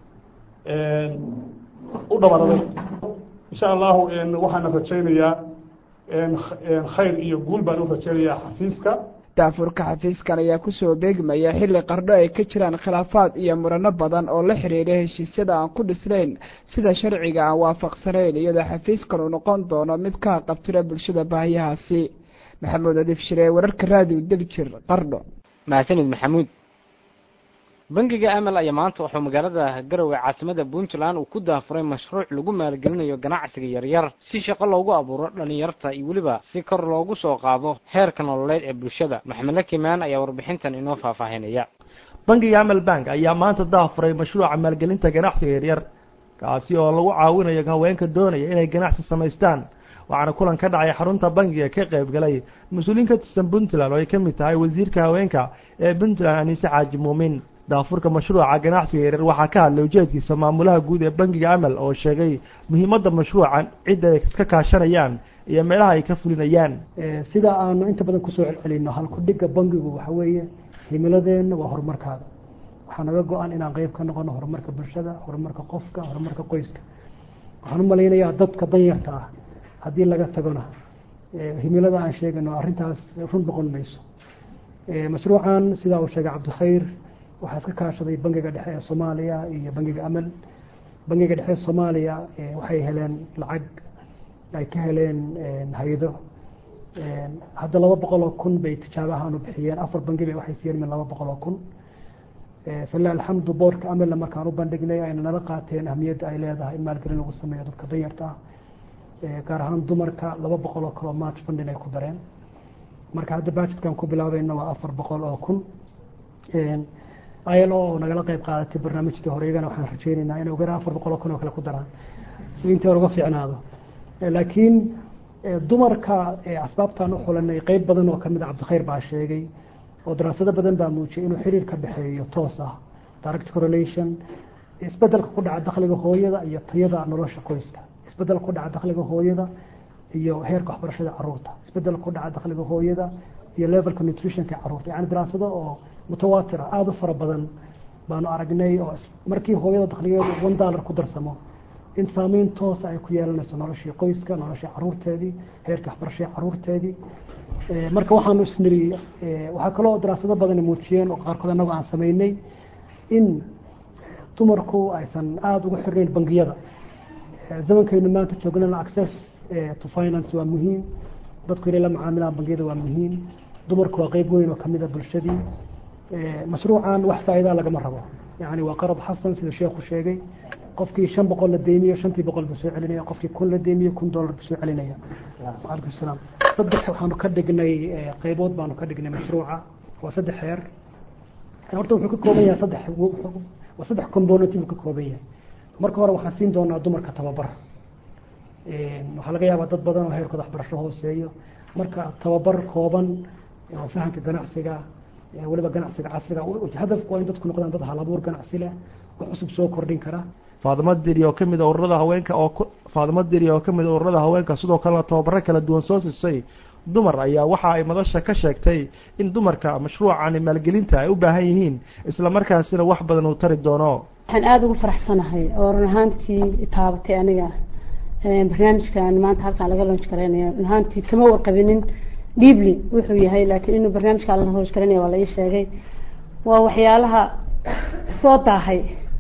u dhabaraday insha allahu waxaana rajaynayaa khayr iyo guul baan u rajaynayaa xafiiska daafurka xafiiskan ayaa kusoo beegmaya xilli qardho ay ka jiraan khilaafaad iyo murano badan oo la xiriira heshiisyada aan ku dhisnayn sida sharciga aan waafaqsanayn iyadoo xafiiskan uu noqon doono mid ka qabtira bulshada baahiyahaasi maxamuud adiif shiree wararka raadiyo degjir qardho mahadsanid maxamuud bangiga amal ayaa maanta wuxuu magaalada garowe caasimada puntland uu ku daafuray mashruuc lagu maalgelinayo ganacsiga yaryar si shaqo loogu abuuro dhalinyarta iyo weliba si kor loogu soo qaado heerka nololeed ee bulshada maxamed lakimaan ayaa warbixintan inoo faahfaahinaya bangiga amal bank ayaa maanta daafuray mashruuca maalgelinta ganacsiga yaryar kaasi oo lagu caawinayo haweenka doonaya inay ganacsi samaystaan waxaana kulan ka dhacay xarunta bangiga ka qayb galay mas-uuliyiin ka tirsan puntland oo ay ka mid tahay wasiirka haweenka ee puntland aniise xaaji muumin daafurka mashruuca ganacsiga yaryar waxaa ka hadlay ujeedkiisa maamulaha guud ee bangiga amal oo sheegay muhiimadda mashruucan cidda ay iska kaashanayaan iyo meelaha ay ka fulinayaan sida aanu inta badan kusoo celcelino halkudhiga bangigu waxa weeye himiladeenna waa horumarkaada waxaa naga go-an inaan qeyb ka noqono horumarka bulshada horumarka qofka horumarka qoyska waxaan u malaynayaa dadka danyarta ah haddii laga tagona himilada aan sheegano arrintaas run noqon mayso mashruucan sidaa uu sheegay cabdikhayr waxaa iska kaashaday bangiga dhexe ee soomaaliya iyo bangiga amal bangiga dhexe ee soomaaliya waxay heleen lacag ay ka heleen hay-ado hadda laba boqol oo kun bay tijaabahaan u bixiyeen afar bangi bay waxay siiyeen min laba boqol oo kun falilah alxamdu boorka amalna markaan u bandhignay ayna nala qaateen ahmiyadda ay leedahay in maalgelin lagu sameeyo dadka danyarta ah gaar ahaan dumarka laba boqol oo kale oo march fundin ay ku dareen marka hadda bajetkan ku bilaabayna waa afar boqol oo kun ilo oo nagala qeyb qaadatay barnaamijkii hore iyagana waxaan rajeyneynaa inay uga afar boqol oo kun oo kale ku daraan si intii hore uga fiicnaado laakiin dumarka asbaabtaan u xulanay qeyb badan oo kamid a cabdikhayr baa sheegay oo daraasado badan baa muujiyay inuu xiriir ka dhexeeyo toos ah direct correlation isbedelka ku dhaca dakhliga hooyada iyo tayada nolosha qoyska isbedel ku dhaca dakhliga hooyada iyo heerka waxbarashada caruurta isbedel ku dhaca dakhliga hooyada iyo levelka nutritionka caruurta yani daraasado oo mutawaatir ah aada u fara badan baanu aragnay oo markii hooyada dakhligeedu one dollar ku darsamo in saameyn toosa ay ku yeelanayso noloshii qoyska noloshii caruurteedii heerka waxbarashada caruurteedii marka waxaanu isniri waxaa kaloo daraasado badan muujiyeen oo qaarkood anagu aan sameynay in dumarku aysan aada ugu xirnayn bangiyada zamankaynu maanta joognana access to finance waa muhiim dadku inay la macaamilaan bangiyada waa muhiim dumarku waa qeyb weyn oo kamid a bulshadii mashruucan wax faa'iidaa lagama rabo yani waa qarad xasan sida sheekhu sheegay qofkii shan boqol la deymiyo shantii boqol buu soo celinaya qofkii kun la deymiyo kun dollar buu soo celinaya waalaikum salaam saddex waxaanu ka dhignay qeybood baanu ka dhignay mashruuca waa saddex heer horta wuxuu ka kooban yahay saddex waa saddex component buu ka kooban yahay marka hore waxaan siin doonaa dumarka tababar waxaa laga yaabaa dad badan oo heerkooda waxbarasho hooseeyo marka tababar kooban oo fahamka ganacsiga weliba ganacsiga casriga hadafku waa in dadku noqdaan dad halabuur ganacsi leh oo cusub soo kordhin kara faadimo diri oo kamid a ururada haweenka oo faadimo diri oo kamid a ururada haweenka sidoo kalena tababaro kala duwan soo siisay dumar ayaa waxa ay madasha ka sheegtay in dumarka mashruucani maalgelinta ay u baahan yihiin isla markaasina wax badan uu tari doono waxaan aada ugu faraxsanahay oo run ahaantii taabatay aniga barnaamijkan maanta halkaan laga lonj garaynayo run ahaantii kama warqabinin dhiibli wuxuu yahay laakiin inuu barnaamijkaan la lonj garaynaya waa la ii sheegay waa waxyaalaha soo daahay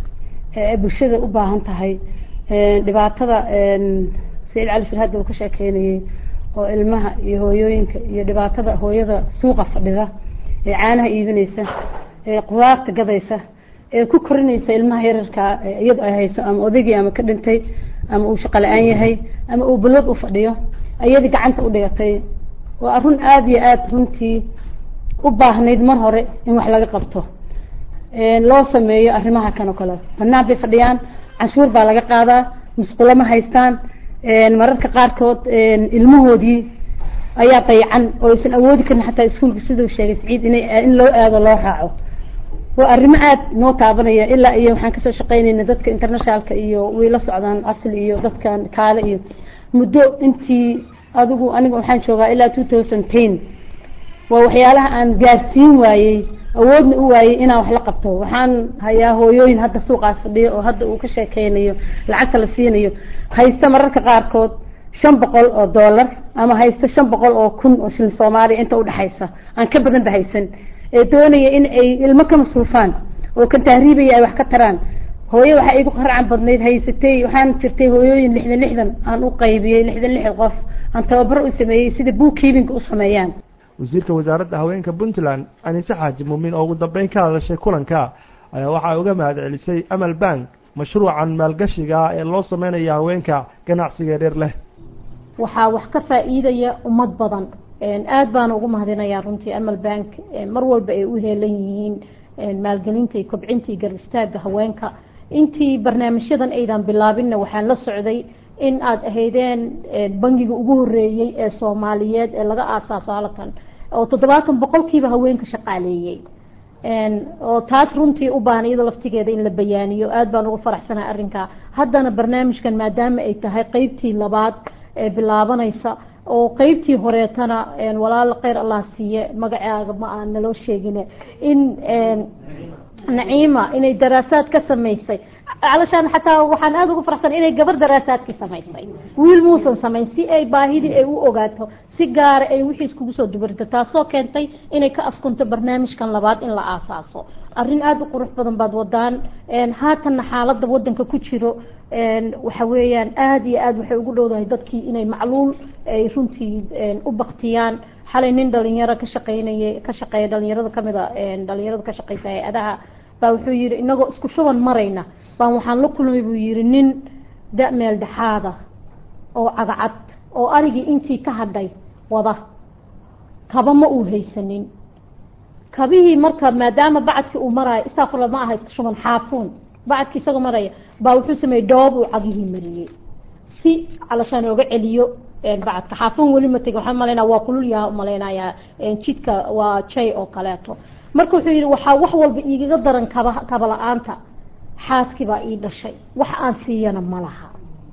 ee bulshada u baahan tahay dhibaatada saciid cali shir hadda uu ka sheekeynayay oo ilmaha iyo hooyooyinka iyo dhibaatada hooyada suuqa fadhida ee caanaha iibinaysa ee qudaarta gadaysa ee ku korinaysa ilmaha yararkaa iyado ay hayso ama odaygii ama ka dhintay ama uu shaqo la-aan yahay ama uu balwad u fadhiyo iyadii gacanta u dhigatay waa run aada iyo aada runtii u baahnayd mar hore in wax laga qabto loo sameeyo arrimaha kan oo kale banaan bay fadhiyaan canshuur baa laga qaadaa musqulo ma haystaan mararka qaarkood ilmahoodii ayaa dayacan oo aysan awoodi karin xataa iskuolka siduu sheegay saciid ina in loo aado loo raaco waa arrimo aada noo taabanaya ilaa iyo waxaan kasoo shaqeynayna dadka internationalka iyo way la socdaan asli iyo dadkan kaale iyo muddo intii adigu aniga waxaan joogaa ilaa two thousand ten waa waxyaalaha aan gaarsiin waayey awoodna u waayey inaan wax la qabto waxaan hayaa hooyooyin hadda suuqaas fadhiyo oo hadda uu ka sheekeynayo lacagta la siinayo haysta mararka qaarkood shan boqol oo dollar ama haysta shan boqol oo kun oo shilin soomaaliya inta udhexaysa aan ka badan ba haysan ee doonaya in ay ilmo ka masruufaan oo kan tahriibaya ay wax ka taraan hooye waxaa igu qarcan badnayd haysatay waxaan jirtay hooyooyin lixdan lixdan aan u qaybiyey lixdan lixdan qof aan tababaro u sameeyey sida bookkeeping u sameeyaan wasiirka wasaaradda haweenka puntland anise xaaji muumin oo ugu dambeyn ka hadashay kulanka ayaa waxaa uga mahad celisay amal bank mashruucan maalgashiga ee loo sameynaya haweenka ganacsiga yaryar leh waxaa wax ka faa-iidaya ummad badan aada baana ugu mahadinayaa runtii amal bank mar walba ay u heelan yihiin maalgelinta iyo kobcinta iyo garab istaaga haweenka intii barnaamijyadan aydan bilaabinna waxaan la socday in aada ahaydeen bangiga ugu horeeyey ee soomaaliyeed ee laga aasaaso halkan oo toddobaatan boqolkiiba haweenka shaqaaleeyey oo taas runtii u baahan iyada laftigeeda in la bayaaniyo aad baan ugu faraxsanahay arrinkaa haddana barnaamijkan maadaama ay tahay qeybtii labaad ee bilaabanaysa oo qeybtii horeetana walaal kheyr allah siiye magacaaga ma aan naloo sheegine in naciima inay daraasaad ka samaysay calashaan xataa waxaan aada ugu faraxsan inay gabar daraasaadkii samaysay wiil muusan samayn si ay baahidii ay u ogaato si gaara ay wixii iskugu soo dubarito taasoo keentay inay ka askunto barnaamijkan labaad in la aasaaso arrin aada u qurux badan baad wadaan haatanna xaaladda wadanka ku jiro waxa weeyaan aada iyo aada waxay ugu dhowdahay dadkii inay macluul ay runtii u baktiyaan xalay nin dhalinyaro ka shaqeynaya ka shaqeeya dhalinyarada kamid a dhalinyarada ka shaqeysa hay-adaha baa wuxuu yihi inagoo isku shuban marayna baan waxaan la kulmay buu yihi nin da-meel dhexaada oo cagacad oo arigii intii ka hadhay wada kaba ma uu haysanin kabihii marka maadaama bacadkii uu maraayo istafurla ma aha isku shuban xaafuun bacadkii isagoo maraya baa wuxuu sameeyey dhoob uu cagihii mariyey si calashaan ooga celiyo bacadka xaafuun weli ma tegin waxaan malaynaa waa kulul yaha umalaynayaa jidka waa jay oo kaleeto marka wuxuu yihi waxaa wax walba iigaga daran kaba kaba la-aanta xaaskii baa ii dhashay wax aan siiyana ma laha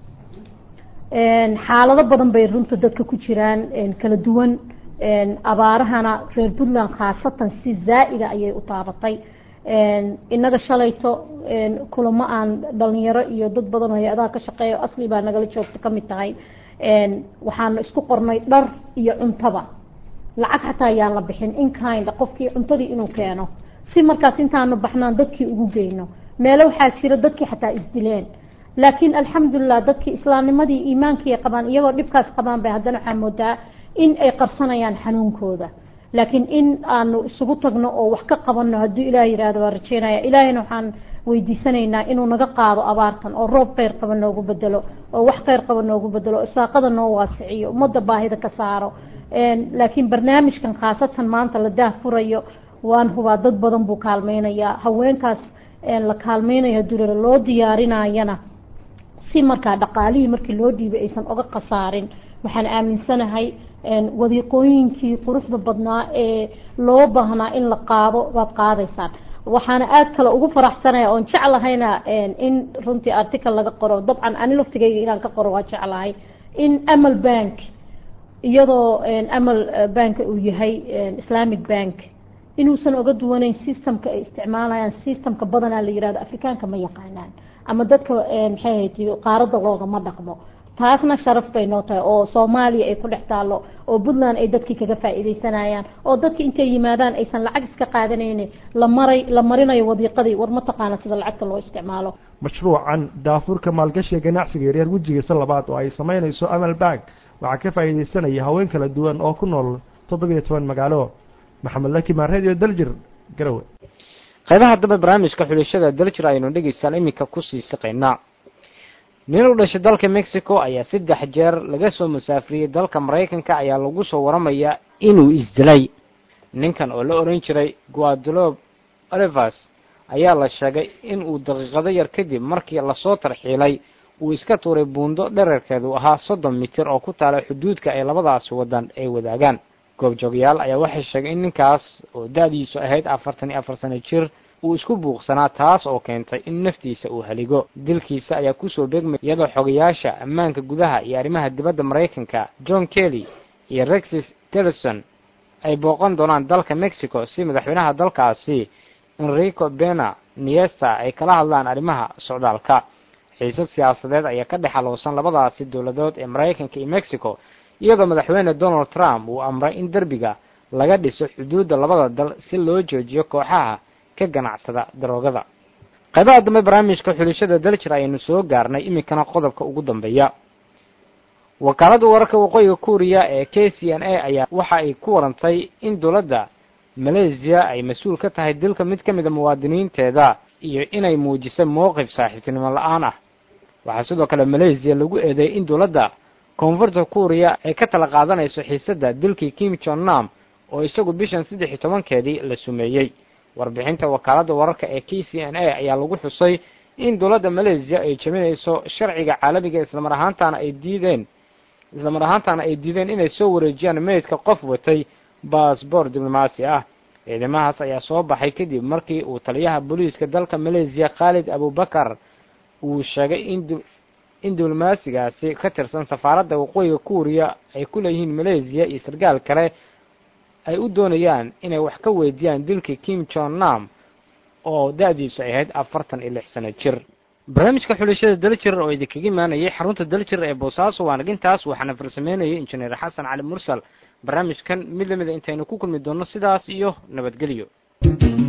xaalado badan bay runta dadka ku jiraan kala duwan abaarahana reer puntland khaasatan si zaa-ida ayay u taabatay inaga shalayto kulamo aan dhalinyaro iyo dad badan oo hay-adaha ka shaqeeya asli baa nagala joogta kamid tahay waxaana isku qornay dhar iyo cuntaba lacag xataa ayaan la bixin inkind qofkii cuntadii inuu keeno si markaas intaanu baxnaan dadkii ugu geyno meelo waxaa jira dadkii xataa isdileen laakiin alxamdulilah dadkii islaamnimadii iimaankii qabaan iyagoo dhibkaas qabaan bay haddana waxaa moodaa in ay qarsanayaan xanuunkooda laakiin in aanu isugu tagno oo wax ka qabano hadduu ilaah yihahdo waa rajeynaya ilaahayna waxaan weydiisanaynaa inuu naga qaado abaartan oo roob kheyr qaba noogu bedelo oo wax kheyr qaba noogu bedelo oo isaaqada noo waasiciyo ummadda baahida ka saaro laakiin barnaamijkan khaasatan maanta la daahfurayo waan hubaa dad badan buu kaalmeynayaa haweenkaas la kaalmeynayo durara loo diyaarinayana si markaa dhaqaalihii markii loo dhiibay aysan oga khasaarin waxaan aaminsanahay wadiiqooyinkii quruxda badnaa ee loo baahnaa in la qaado baad qaadaysaan waxaana aada kale ugu faraxsanaya oon jeclahayna in runtii article laga qoro dabcan ani laftigayga inaan ka qoro waa jeclahay in amal bank iyadoo amal bank uu yahay islamic bank inuusan oga duwaneyn systemka ay isticmaalayaan systemka badanaa la yihahdo afrikaanka ma yaqaanaan ama dadka maxay ahayd qaarada loogama dhaqmo taasna sharaf bay noo tahay oo soomaaliya ay ku dhex taalo oo puntland ay dadkii kaga faa'iideysanayaan oo dadki intay yimaadaan aysan lacag iska qaadanayni la maray la marinayo wadiiqadii war ma taqaana sida lacagta loo isticmaalo mashruucan daafurka maalgashiga ganacsiga yaryar wejigiisa labaad oo ay samaynayso amal bank waxaa ka faa'iideysanaya haween kala duwan oo ku nool toddobiyo toban magaalo maxamed lakimaan radio daljir garowe qaybaha dambe barnaamijka xulashada daljir aynu dhegeystaan iminka kusii siqaynaa nin u dhashay dalka mexico ayaa saddex jeer laga soo musaafiriyey dalka maraykanka ayaa lagu soo waramayaa inuu isdilay ninkan oo la oran jiray guadalob olivers ayaa la sheegay in uu daqiiqado yar kadib markii lasoo tarxiilay uu iska tuuray buundo dherarkeedu ahaa soddon mitir oo ku taala xuduudka ay labadaasi wadan ay wadaagaan goobjoogyaal ayaa waxay sheegay in ninkaas oo da-diisu ahayd afartan iyo afar sano jir uu isku buuqsanaa taas oo keentay in naftiisa uu haligo dilkiisa ayaa kusoo beegmay iyadoo xogayaasha ammaanka gudaha iyo arrimaha dibadda maraykanka john kelly iyo rexis tillerson ay booqan doonaan dalka mexico si madaxweynaha dalkaasi enrico bena niesta ay kala hadlaan arrimaha socdaalka xiisad siyaasadeed ayaa ka dhex aloosan labadaasi dowladood ee maraykanka iyo mexico iyadoo madaxweyne donald trump uu amray in derbiga laga dhiso xuduudda labada dal si loo joojiyo kooxaha ka ganacsada daroogada qaybaha dambe barnaamijka xulashada daljir ayaynu soo gaarnay iminkana qodobka ugu dambeeya wakaaladda wararka waqooyiga kuuriya ee k c n a ayaa waxa ay ku warantay in dowladda malaysiya ay mas-uul ka tahay dilka mid ka mid a muwaadiniinteeda iyo inay muujisay mowqif saaxiibtinimo la-aan ah waxaa sidoo kale malaysiya lagu eedeeyay in dowladda koonfurta kuuriya ay ka tala qaadanayso xiisadda dilkii kim jon nam oo isagu bishan saddex iyo tobankeedii la sumeeyey warbixinta wakaaladda wararka ee k c n a ayaa lagu xusay in dowladda malaysiya ay jebinayso sharciga caalamiga islamar ahaantaana ay diideen islamar ahaantaana ay diideen inay soo wareejiyaan meydka qof watay baasboor diblomaasi ah ciidamahaas ayaa soo baxay kadib markii uu taliyaha booliiska dalka malaysiya khaalid abubakar uu sheegay in in diblomaasigaasi ka tirsan safaaradda waqooyiga kuuriya ay ku leeyihiin malaysiya iyo sarkaal kale ay u doonayaan inay wax ka weydiiyaan dilkii kim jon nam oo da-diisu ay ahayd afartan iyo lix sano jir barnaamijka xulashada daljir oo idinkaga imaanayay xarunta daljir ee boosaaso waa nagintaas waxaana farsameynayay injineer xasan cali mursal barnaamijkan mid lamida intaynu ku kulmi doonno sidaas iyo nabadgelyo